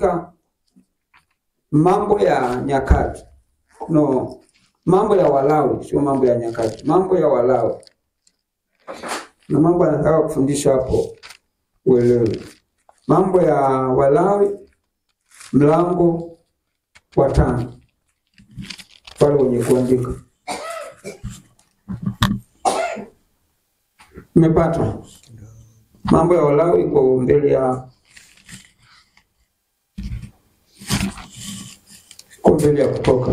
katika mambo ya nyakati no mambo ya walawi sio mambo ya nyakati mambo ya walawi na mambo anataka kufundisha hapo uelewe mambo ya walawi mlango wa tano pale wenye kuandika umepata mambo ya walawi iko mbele ya iko mbele ya kutoka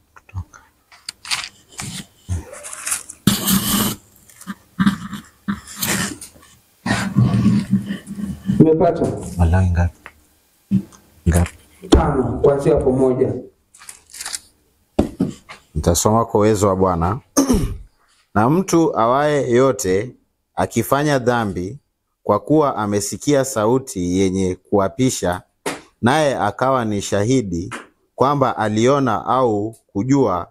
umepata Walawi ngapi? Ngapi? tano kuanzia hapo moja Nitasoma kwa uwezo wa Bwana. na mtu awaye yote akifanya dhambi, kwa kuwa amesikia sauti yenye kuapisha, naye akawa ni shahidi kwamba aliona au kujua,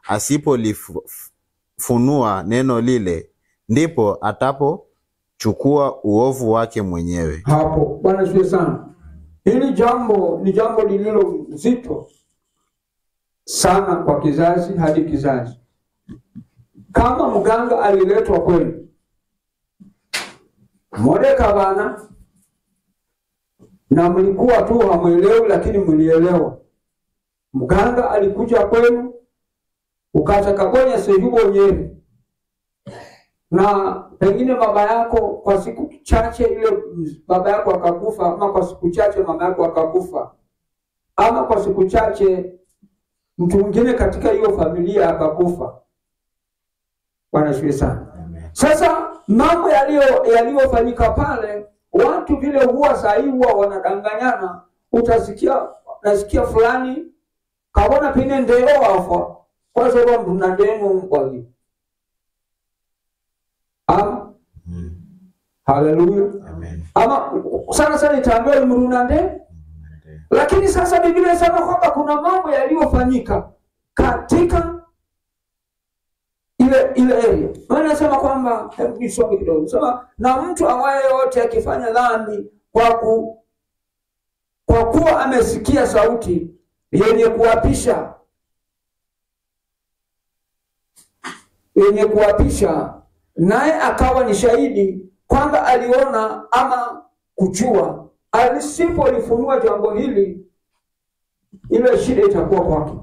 asipolifunua neno lile, ndipo atapochukua uovu wake mwenyewe. hapo. Bwana asifiwe sana. Hili jambo ni jambo lililo zito sana kwa kizazi hadi kizazi. Kama mganga aliletwa kwenu, modeka bana, na mlikuwa tu hamwelewi, lakini mlielewa. Mganga alikuja kwenu, ukatakagonya sehubonyeri na pengine baba yako kwa siku chache ile baba yako akakufa, ama kwa siku chache mama yako akakufa, ama kwa siku chache mtu mwingine katika hiyo familia akakufa. Bwana asifiwe sana. Sasa mambo yaliyo yaliyofanyika pale, watu vile huwa sahii huwa wanadanganyana. Utasikia nasikia fulani kabona pine ndeo wafa kwa sababu mna ndeno mbwagi ama haleluya Amen. ama sana sana itaambiwa mrunande lakini sasa biblia inasema kwamba kuna mambo yaliyofanyika katika ile ile area maana inasema kwamba hebu nisome kidogo sema na mtu awaye yote akifanya dhambi kwa ku kwa kuwa amesikia sauti yenye kuapisha yenye kuapisha naye akawa ni shahidi kwamba aliona ama kujua alisipolifunua jambo hili ile shida itakuwa kwake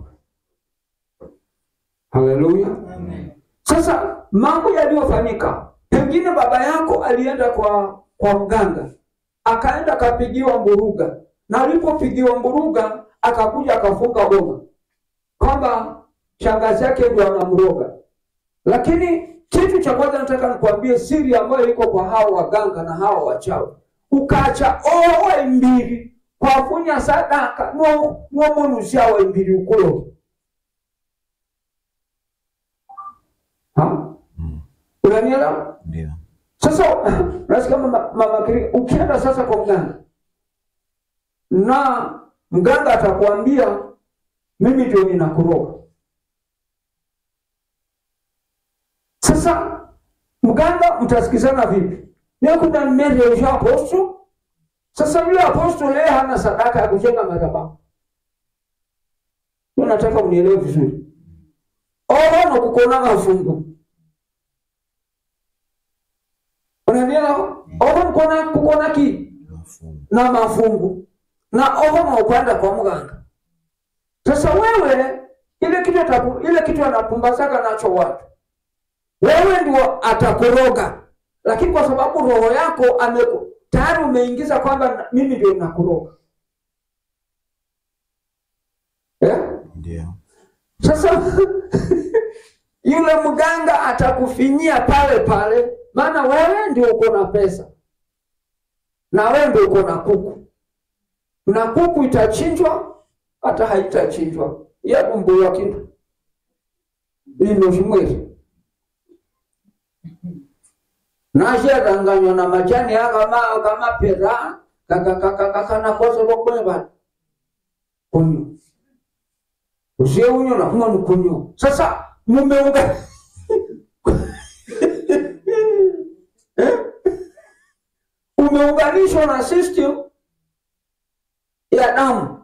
haleluya sasa mambo yaliyofanyika pengine baba yako alienda kwa kwa mganga akaenda akapigiwa mburuga na alipopigiwa mburuga akakuja akafunga boma kwamba shangazi yake ndio anamroga lakini kitu cha kwanza nataka nikwambie siri ambayo iko kwa hao waganga na hao wachawi ukacha owe mbili kwafunya sadaka no nomunusyawe mbili ukulo Ha? unanielewa Ndio. sasa nasikia mama, mama Kiri, ukienda sasa kwa mganga na mganga atakwambia mimi ndio ninakuroga sasa mganga mtasikizana vipi nekuda mmereusha aposto sasa yule aposto leye hana sadaka ya kujenga madhabahu Hiyo nataka unielewe vizuri oho nokukona mafungu unanielewa oho mkona kukona ki Mafungu. na mafungu na oho naukwenda kwa mganga sasa wewe ile kitu atapu, ile kitu anapumbazaka nacho watu wewe ndio atakuroga lakini kwa sababu roho yako ameku, tayari umeingiza kwamba na- mimi ndio nakuroga eh? Ndio. Sasa yule mganga atakufinyia pale pale, maana wewe ndio uko na pesa na wewe ndio uko na kuku, na kuku itachinjwa hata haitachinjwa yabumbuya kintu inoshimwezi nasheranganywa na majani akama akamapera kakakakakanakosa bokweva kunyo usie unyo na kuma ni kunyo sasa mumeunga Eh? umeunganishwa na system ya damu.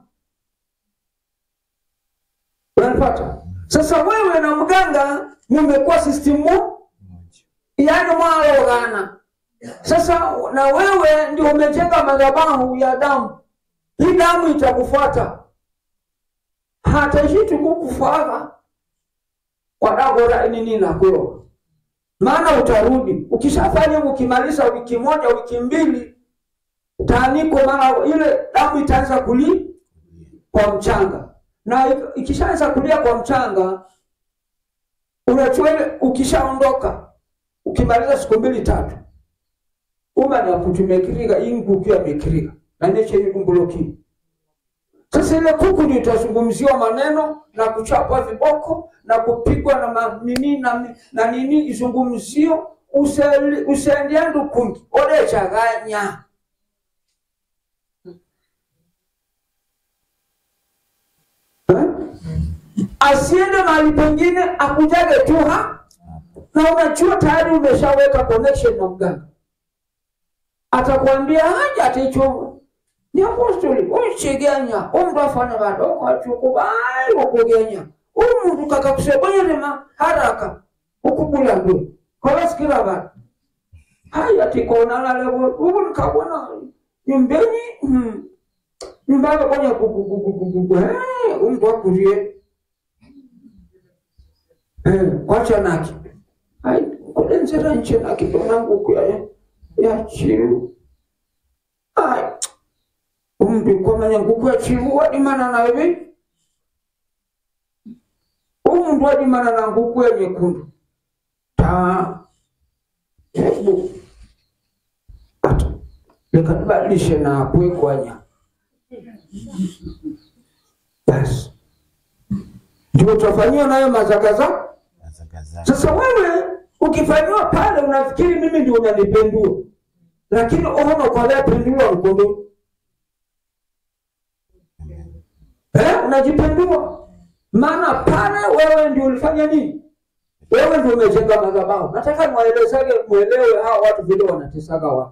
Unanipata? Sasa wewe na mganga mmekuwa system mo- yaani mwalogana. Sasa na wewe ndio umejenga madhabahu ya damu, hii damu itakufuata hataishi kukufuata kwa dagora nini nakuyo, maana utarudi ukishafanya, ukimaliza wiki moja wiki mbili taaniko, maana ile damu itaanza kuli kwa mchanga, na ik- ikishaanza kulia kwa mchanga, unachua ile, ukishaondoka ukimaliza siku mbili tatu, umani akutumekiriga inguku yamekiriga nanecheni dumbuloki sasa ile kuku ndio itazungumziwa maneno na kuchapwa viboko na kupigwa na ma- nini na, na nini izungumzio useli- usendia ndukungi odechaganya Eh? asiende mahali pengine akujage tu ha na unajua tayari umeshaweka connection na mganga atakwambia haja aticho ni apostoli unchigenya omundu afana badoko achukubai okugenya omundu kakakusebonyerema haraka ukubula ndo kolasikira bantu hai atikonalalevo ubu nikabona nyumbeni hmm, nyumba yakakonya kukukukukuku omundu akurie kwachanaki hai kulenzera nchenaki donanguku ya ya chilu ai omuntu kwamanya nguku yachilu wadimana nawe omuntu wadimana na nguku ya nyekundu ta hebu ata lekatubadilishe na kwekwanya basi ndio utafanyiwa nayo mazakaza Mazagazaga. sasa wewe ukifanyiwa pale unafikiri mimi ndio unanipendua lakini ohono kwalea pendua mkondo eh, unajipendua maana pale wewe ndio ulifanya nini wewe ndio umejenga madhabahu nataka niwaelezage mwelewe hawa watu vile wanatesaga watu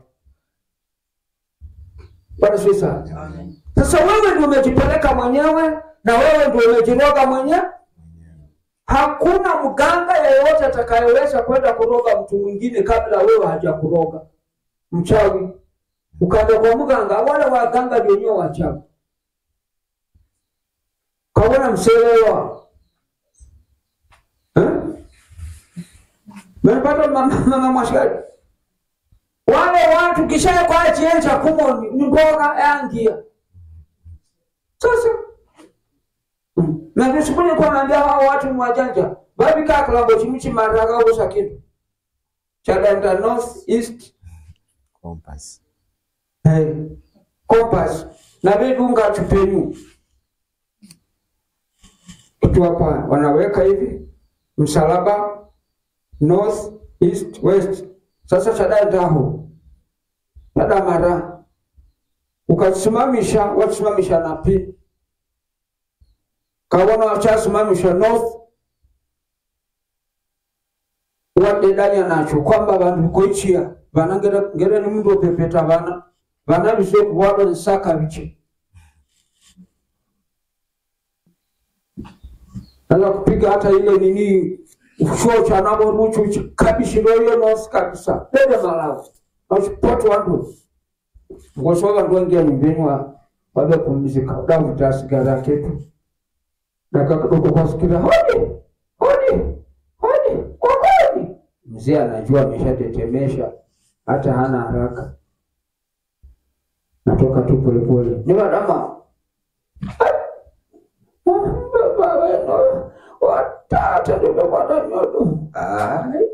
bwana sio sana sasa wewe ndio umejipeleka mwenyewe na wewe ndio umejiroga mwenyewe hakuna mganga yeyote atakayeweza kwenda kuroga mtu mwingine kabla wewe hajakuroga mchawi ukaenda kwa mganga wale waganga ndio wenyewe wachawi kawona mselewa eh? menipata mama mama mwashikali wale watu kisha kwa chiencha kumo ni mboga yangia sasa Mm. na nisikuye kwa naambia hao watu ni wajanja babi ka kilambo chimichi maraga ubusa kintu chadanda north east Compass. hey, compass na vidunga chupenyu kitu hapa wanaweka hivi msalaba north east west sasa chadandaho chadamara ukasimamisha wasimamisha na pini kawona wachasimamisha north wadedanya nacho kwamba vantu koichia vana ngere ngere ni mundu opepeta vana vana visoku wado nsaka viche naza kupiga hata ile nini chuo cha nabo ruchu kabishiroyo north kabisa dede malawi nachipoto wandu ngosoga vantu waingia nyumbeni wa wabe kumzika davuta sigara ketu nakakadoko kwasikira hodi hodi hodi kokoni mzee anajua ameshatetemesha hata hana haraka natoka tu polepole ni wadama baba weno watata ndovevana nyodo Ai.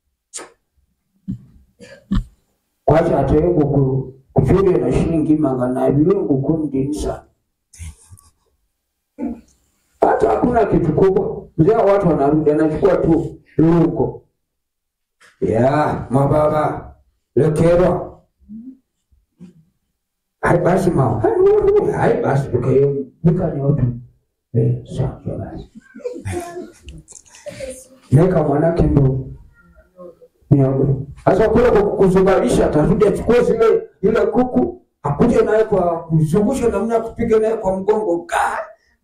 kwacha ateye nguku kuchure na shilingi magana abiri nguku ndinisa hata hakuna kitu kubwa mzee wa watu wanarudi anachukua tu lungo ya mababa lekerwa hai basi mao Hai, uru, hai basi tukayo bukanyotu eh sasa basi neka mwanake ndo nyogo sasa kule kwa kuzubalisha atarudi achukue zile ile kuku akuja naye kwa kuzungusha namna ya kupiga naye kwa mgongo Ka!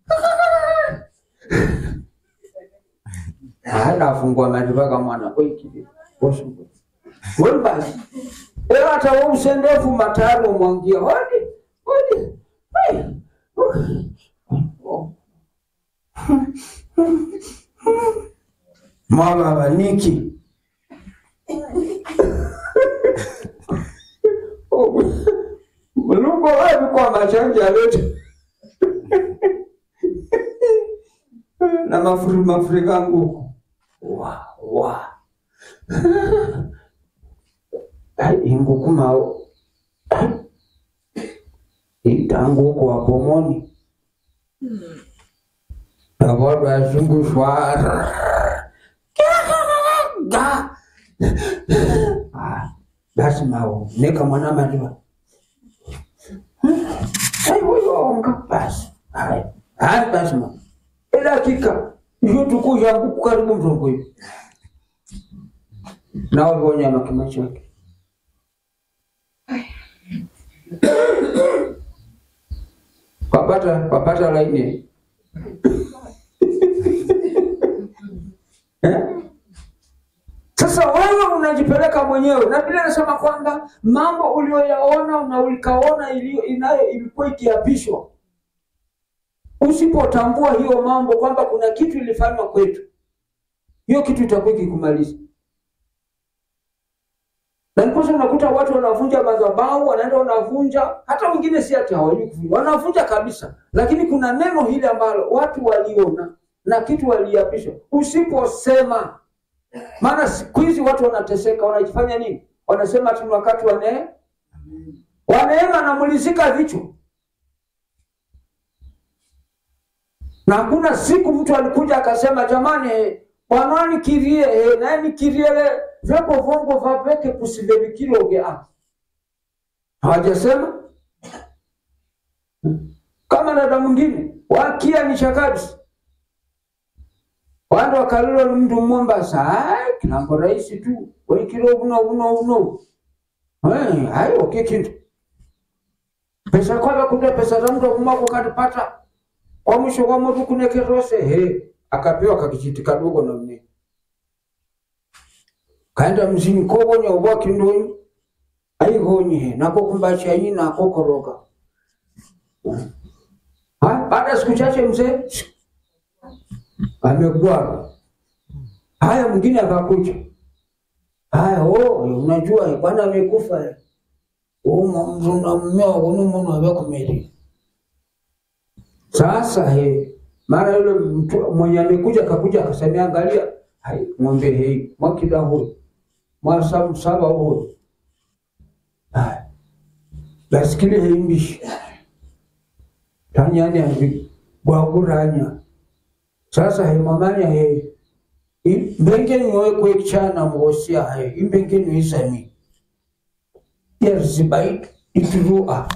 hata afungua maji mwana kweki wewe basi Ewa hata wewe usendefu mataro mwangia hodi hodi Hai. Oh. Mama baniki Mulungu wapi kwa machangi alete na mafuri mafuri kangu wa wa Ai, inguku mao itanguku wa pomoni navodo azungushwa ga Ah, basi mao neka mwana maliwa ai huyoonga basi hai hai basi mao edakika iyo tukuja nguku karibu mtongo hivi nawe vonyama kima chake wapata wapata laini Eh? Sasa wewe unajipeleka mwenyewe, na Biblia inasema kwamba mambo uliyoyaona na ulikaona iliyo inayo ilikuwa ikiapishwa. Usipotambua hiyo mambo kwamba kuna kitu ilifanywa kwetu, hiyo kitu itakuwa ikikumaliza. Na ndiposa unakuta watu wanavunja madhabahu, wanaenda wanavunja, hata wengine si ati hawajui kuvunja, wanavunja kabisa, lakini kuna neno hili ambalo watu waliona na kitu waliapishwa. Usiposema, maana siku hizi watu wanateseka, wanajifanya nini? Wanasema tu ni wakati wa neema, wa neema anamulizika vichwa, na hakuna siku mtu alikuja akasema jamani, bwana nikirie eh, naye nikiriele vyako vongo vapeke kusivevikiloge a hawajasema kama dada mwingine wakia ni chakabisi wandu wakalilo ni mndu mmombasa kilambo rahisi tu waikilo uno uno uno Eh, ayi oke kintu pesa kwava kuta pesa za mtu kumako katipata kwa mwisho kwa motu kunekerose he akapewa kakichiti kadogo na mne kaenda mzini kogonya ubwaki ndonyi aigonyi he nako kumbacha yi nako koroga Ha, baada ya siku chache mzee amegwara. Haya, mwingine akakuja, haya oh, unajua eh, bwana amekufa eh. Oh, mzuna mmeo kuno mwana abekumeli. Sasa he, mara yule mtu mwenye amekuja akakuja akasema, angalia, hai ng'ombe hii mwakida huyu mwasa msaba huyu, haya basikili heimbishi tanyani ambi bwaguranya sasa he mamanya he i- mbenge niwe kwekchana mwosia he imbenge niwisami yerzibai iturua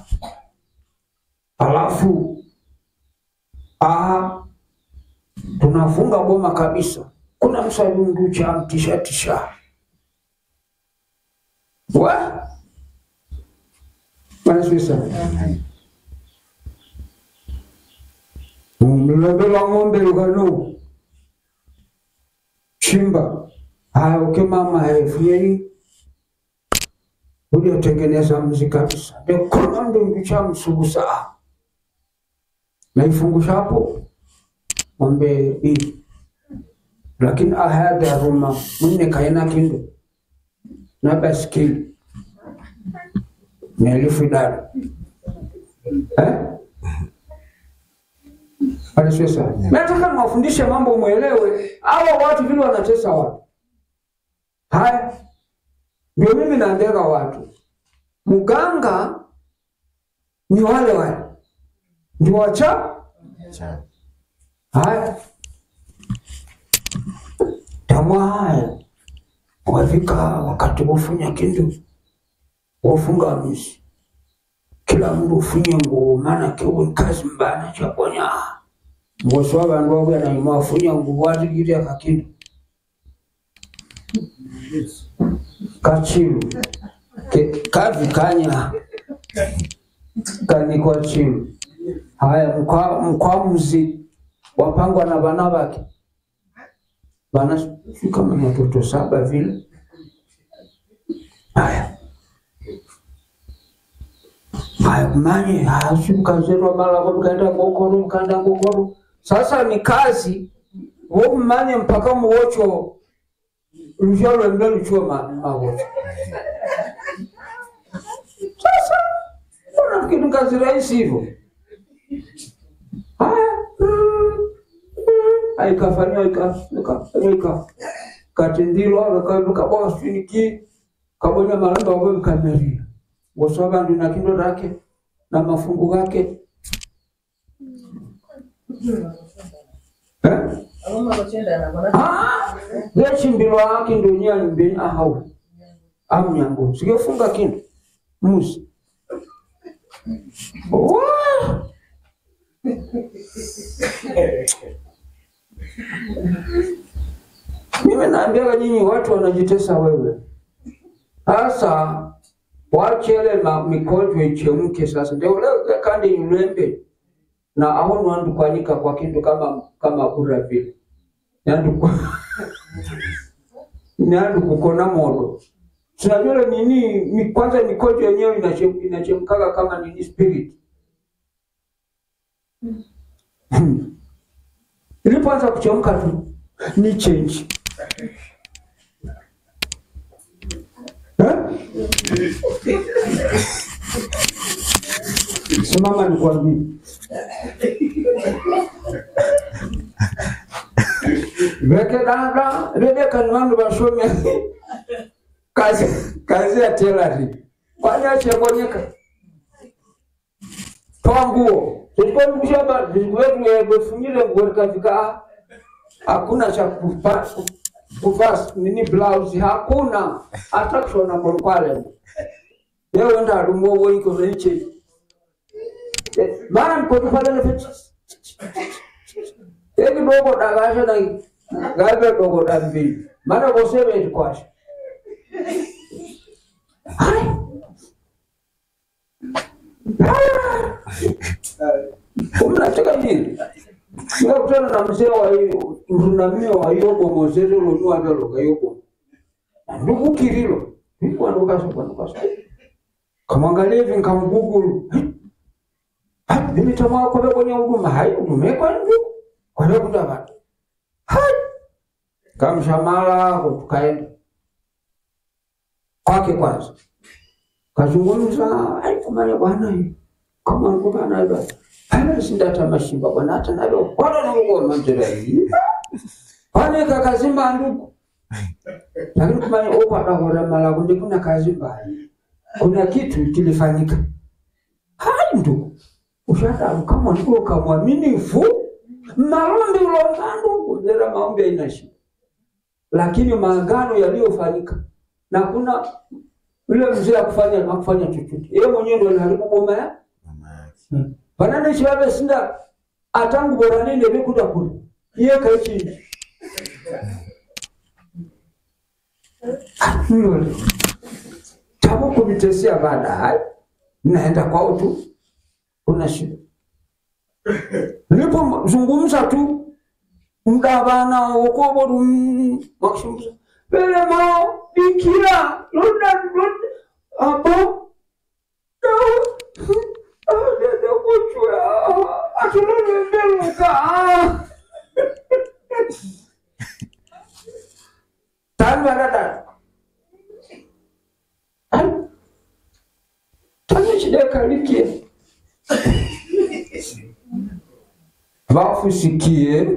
alafu aha tunafunga boma kabisa kuna msalundu cha mtishatisha wa manasuisa mlobela ng'ombe lukano chimba haya uke mama hefuyeni uliotengeneza mzi kabisa dekona ndungu cha msugusa naifungushapo ng'ombe hii lakini ahada ruma mwine kaina kindu na baskili na elfu idadi eh? Bwana sana. Nataka niwafundishe mambo mwelewe, hawa watu vile wanatesa watu. Haya, ndio mimi naandika watu. Mganga ni wale wale, ndio wacha. Cha- Haya, tamwa haya, wafika wakati wofunya kindu wofunga misi, kila mndu ufunye nguo, maana kiwe kazi mbana chakonya ngosi wa vandu wabwe naima wafunya nguo watigire akakindu kachilu Ke- kavi kanya kanikwa chini haya mkwa- mkwamuzi wapangwa na vana vake vana sijui kama ni watoto saba vile haya haya manye hasi mkazerwa malako mkaenda ngokoro mkaenda ngokoro sasa ni kazi wo mmanye mpaka muwocho lusha lwembe luchuo ma- mawocho sasa mbona kitu kazi rahisi hivyo haya aikafanywa ikafanyika katindilwa kaboa siniki kabonya malamba wawe mkameria wosa vandu na kindo rake na mafungu gake Eh? Ah, gechimbilwa kindo nyani mbeni ahau amnyango sigefunga kindo musi Wah! Mimi naambiaga nyinyi watu wanajitesa wewe. Sasa wachele ma mikojo ichemke sasa. Ndio leo kandi ilembe na aho nwandu kwanika kwa kindu kama kama kura vile. Nyandu kwa Nyandu kukona modo. Tunajua nini mi- kwanza mikojo yenyewe inachem- inachemkaga kama nini spirit. Hmm. Ilipoanza kuchemka tu ni change. Eh? Simama nikwambie. Weke dada, Rebeka ni wandu wasome kazi kazi ya tailoring. Kwani achebonyeka. Toa nguo. Tulikuwa mshaba, wetu yebefungile nguo kafika hakuna cha kupa- kuvaa nini blouse hakuna hata kushona morkwale leo enda alumo woiko venche mara mkotupale na fichi eki dogo dagasha na gabe dogo dambi mara bosebe kwasha hai umnataka nini Nikakutana na mzee wa hiyo mrunamio wa yobo mozeze lonua velo ga yobo. Ndugu Kirilo, nilikuwa ndokasa kwa ndokasa. Kamwangalia hivi nikamgugulu. Ha, mimi tamaa kwa kwenye huduma hai huduma kwa ndugu. Kwa leo kuta watu. Hai. Kamshamala tukaenda. Kwake kwanza. Kazungumza, ai kumanya bwana hii. Kama ngoba na hivyo. Hana sindata mashimba bwana hata nalo. Bwana na ngo manjira hii. Pane kakazimba ndugu. Lakini kumanya uko akahora mala kunde kuna kazi mbaya. Kuna kitu kilifanyika. Hai ndugu. Ushata kama ndugu kamwamini fu. Malombi ulonga ndugu. Zera maombi haina shida. Lakini maagano yaliyofanyika na kuna yule mzee akufanya akufanya chochote. Yeye mwenyewe ndio aliharibu boma ya mama yake vanane chivave sinda atangu boranene vekuda kuri iye kaichi nole tavo kumitesia vada hai naenda kwao tu kuna shida nilipozungumza tu mdavana wokovoru wakishumbuza vele mao bikira loda loda apo tanishidekalikie vafusikie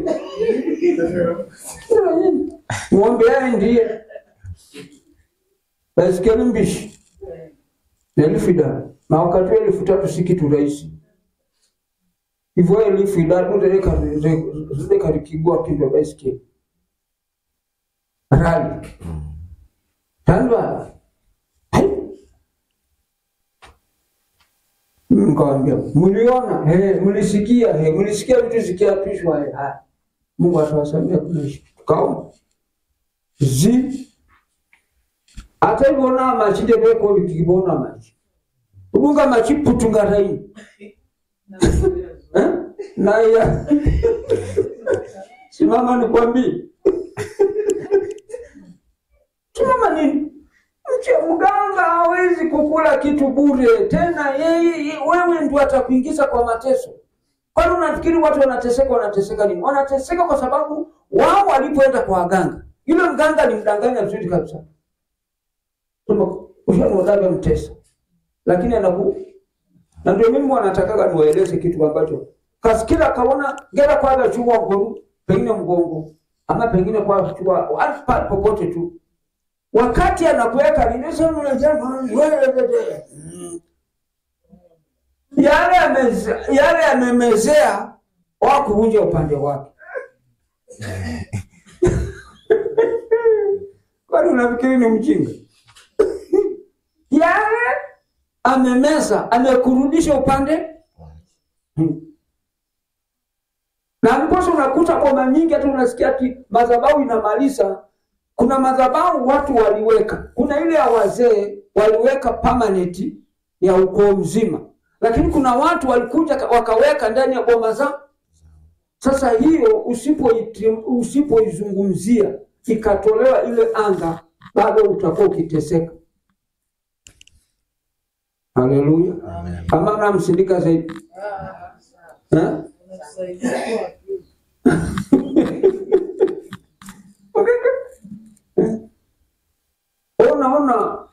ng'ombe yaendie baisikeli mbishi elfu idatu na wakati wa elfu tatu si kitu rahisi hivyo elfu idatu zilekarikigwa kindo baisikeli rali tandwala Nikawambia, mliona he, mlisikia he, mlisikia vitu zikiapishwa he, haya. Mungu atawasamia kuna shida. Tukaomba zi hata ivona machi ndeveko vikivona machi ulunga machiputu ngaraini Eh? na ya simama nikwambie simama nini mche mganga hawezi kukula kitu bure tena yeye ye- wewe ndio atakuingiza kwa mateso kwani unafikiri watu wanateseka wanateseka nini wanateseka kwa sababu wao walipoenda kwa waganga yule mganga alimdanganya vizuri kabisa Sema, ushamwonaga mtesa lakini anaku na ndio mimi wanatakaga niwaeleze kitu ambacho kasikila kaona gera kwaga chua ngoru pengine mgongo ama pengine kwa chua hata pale popote tu wakati anakuweka ninasema yale ameze- yale amemezea wa kuvunja upande wake kwani unafikiri ni mjinga yale amemeza amekurudisha upande Hmm. na mposa unakuta boma nyingi hata unasikia ati madhabahu inamaliza kuna madhabahu watu waliweka kuna ile ya wazee waliweka permanent ya ukoo mzima lakini kuna watu walikuja ka- wakaweka ndani ya boma za sasa hiyo usipoiti- usipoizungumzia ikatolewa ile anga bado utakuwa ukiteseka haleluya kama namsindika zaidi Eh? unaona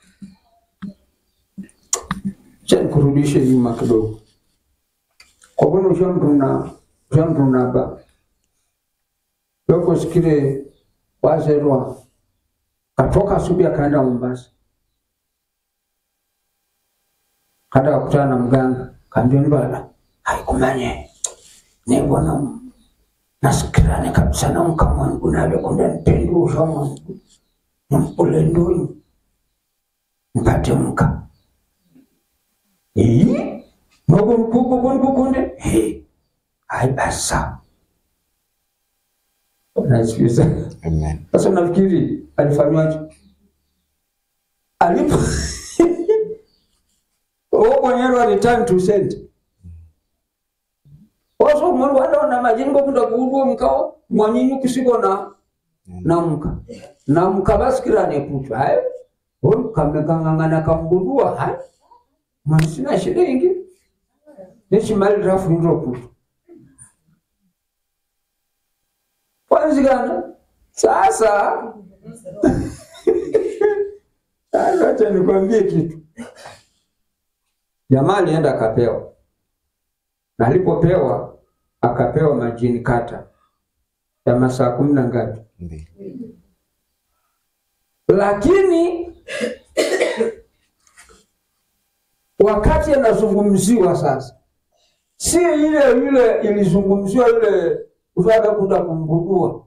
cha nikurudishe nyuma kidogo kwa kuwa ushamruna ushamrunaba yoko sikile wazerwa katoka asubuhi akaenda Mombasa kada kakutana na mganga kaambia mbala haikumanye nibona nasikirane kabisa na mkamwangu navekunda nipendusha mwangu nampule ndonyi mpate mka Ii, Mungu mkubwa Mungu kukunde He, hai basa nasikiza Amen. sasa nafikiri alifanywaje alipo o mwenyewe return to send oso mwana wadona majingo kunda kuudwo mkao mwanyinyi kusiko na namka namka basikirane putu hayo kamekang'ang'ana kambudua hayo mwanisina shilingi nechimali rafu ndro putu kwanzikana sasa sasa acha nikwambie kitu jamaa alienda akapewa na alipopewa akapewa majini kata ya masaa kumi na ngapi Mbili. lakini wakati anazungumziwa sasa si ile ile ilizungumziwa ile utaka kuda kumbudua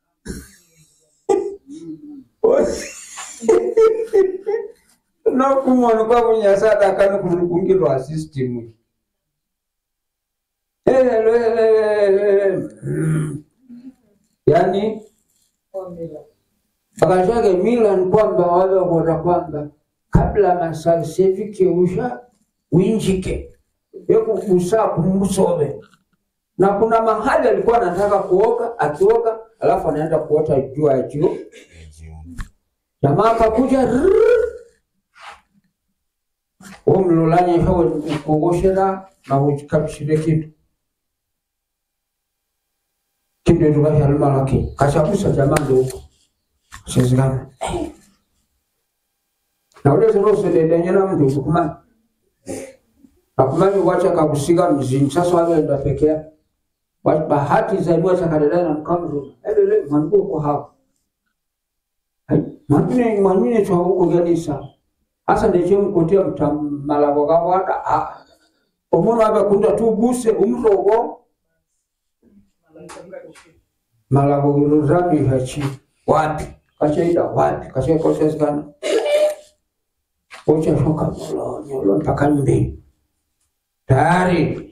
nokumwana kwavunyasada akani kulukungilwa system yani akashake mila ni kwamba wale wakota kwamba kabla masaa sefike usha winjike yekukusaa kumsove na kuna mahali alikuwa anataka kuoga akioga alafu anaenda kuota jua ya juu Jioni. jamaa akakuja rrrr. umlulanye hawe kugoshera na uchikabishire kitu kitu tukashalima laki kashakusa jamaa ndo huko sizikana na ule zirosededenye na mndu kumani akumani wacha kakusiga mzini sasa wagenda peke yake Wa- bahati zaliwa chakadadana na mkamru ebele mwangu uko hapo mwanyine mwanyine chwa huko ganisa hasa ndekyo mkotia mtamalabo gawada a omuntu abakunda tubuse umrogo malabo guruzami hachi wapi kachaida wapi kachekosezikana uchashoka nyolo nyolo mpaka mbili tayari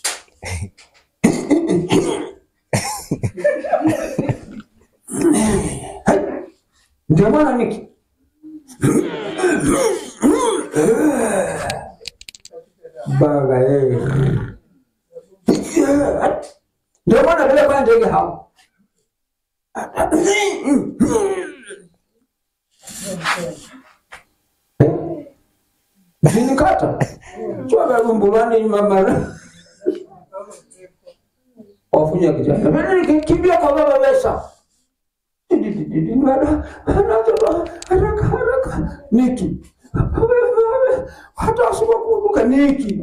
Hai, ndio maana niki ndio maana vile kwa ndege hao zinikata chwavelumbulwani mamara wafunya kijana kimbia kwa baba besa haraka haraka niki hata asiba kuondoka niki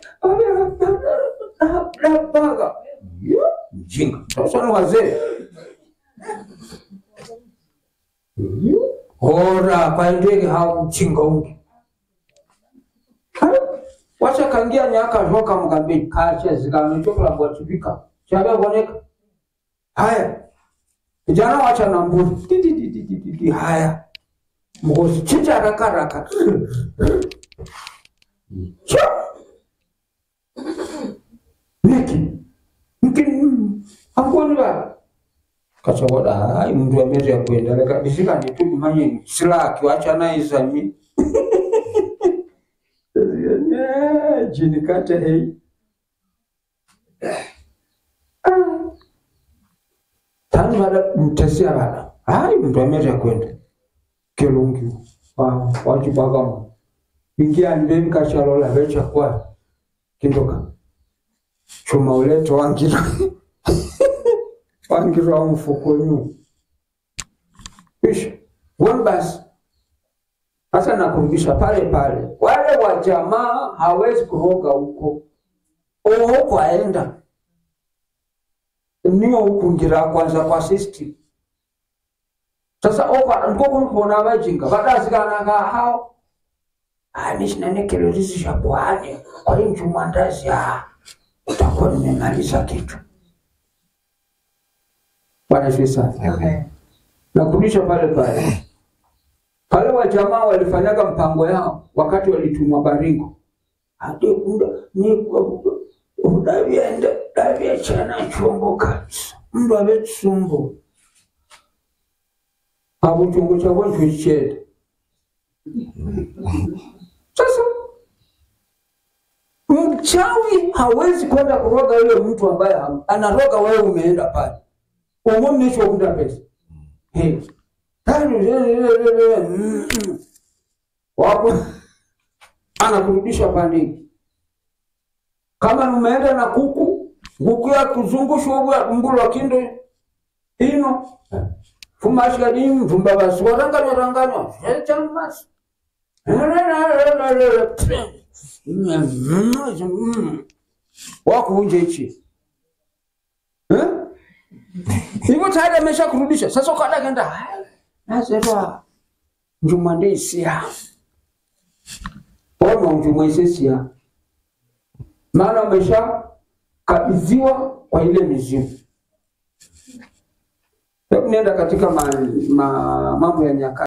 napaga mjinga sasa ni wazee ora kwa ndege hao mjinga ungi wacha kangia nyaka zhoka mgambi kacha zikamechokla bwatibika chabe boneka haya vijana wacha na mburi haya mgozi chinja haraka haraka Cha! niki niki angoni ba kachoboda hai mndu ameri ya kuendele kabisika nitu manye sila akiwacha na izami jini kate hei tani bada mtesia bada hai mndu ameri ya kwenda kelungi wa wachibaga mu ingia ndeni kachalola vecha kwa kindoka chuma uleto wangira wangira wa mfuko nyu kisha one basi sasa nakurudisha pale pale wale wa jamaa hawezi kuroga huko oho aenda niwo ukungira kwanza kwa system sasa okwa ndikokunkubona abajinga badazikananga hao anishinanekelo bwane kwa hiyo mchumandazi utakuwa nimemaliza kitu bwana sifi sana nakurudisha pale pale pale wajamaa walifanyaga mpango yao wakati walitumwa baringo ati unda ni udavyenda davyachana chombo kabisa mndu avetsumbo abo chombo chako nchochicheda sasa mchawi hawezi kwenda kuroga yule mtu ambaye ham- anaroga wewe umeenda pale umomnichounda pesa Hey. wapo anakurudisha pandiki kama umeenda na kuku nguku ya kuzungushwa mbulwa kindo ino fumashikadi mvumba basi waranganywa ranganywa chamasi wakuunja ichi Eh? hivyo tayari amesha kurudisha sasa ukada kenda nazerwa njuma ndeisia ona njuma isesia maana umesha kabidhiwa kwa ile mizimu hebu nienda katika ma, ma, mambo ya nyakati